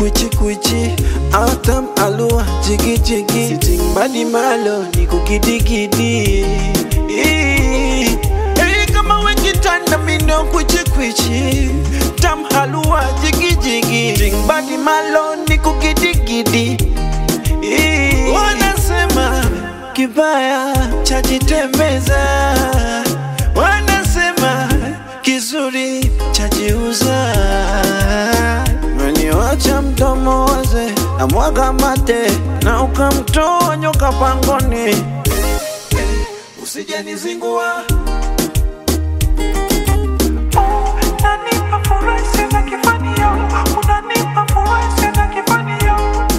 Kwichi kwichi Atam alua jigi jigi Sitting body malo ni kukidigidi Hey kama wekitanda mino kwichi kwichi Tam halua jigi jigi Sitting body malo ni kukidigidi Wanasema kibaya chajitembeza, wanasema kizuri chajiuza. Meniwacha mdomo waze na mwaga mate na ukamtoa nyoka pangoni, usijenizingua Unanipa furaha sina kifanio, unanipa furaha sina kifanio.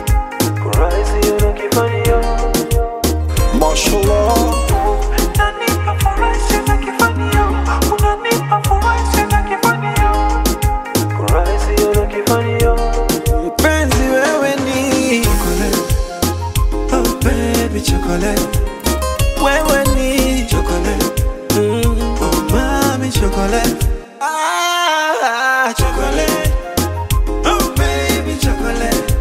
Mashallah Unanipa furaha sina kifanio, unanipa furaha sina kifanio. Mpenzi wewe ni chocolate. Oh baby chocolate. Wewe ni chocolate. Mm. Oh mami chocolate. Ah, chocolate. Oh baby chocolate.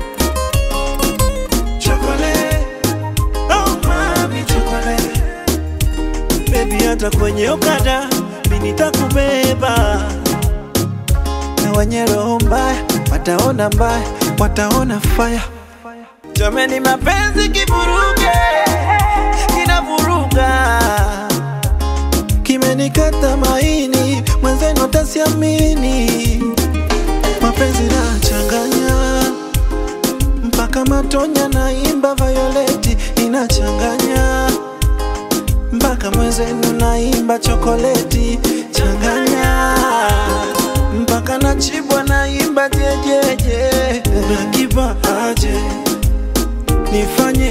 Chocolate. Oh mami chocolate. Baby hata kwenye okada mimi nitakubeba na wenye roho mbaya wataona mbaya, wataona fire. Jameni, mapenzi kivuruge, kinavuruga, kimenikata maini, mwenzenu tasiamini. Mapenzi nachanganya mpaka matonya, naimba Violeti inachanganya mpaka mwenzenu naimba chokoleti changanya mpaka nachibwa naimba jejeje nakipa aje nifanye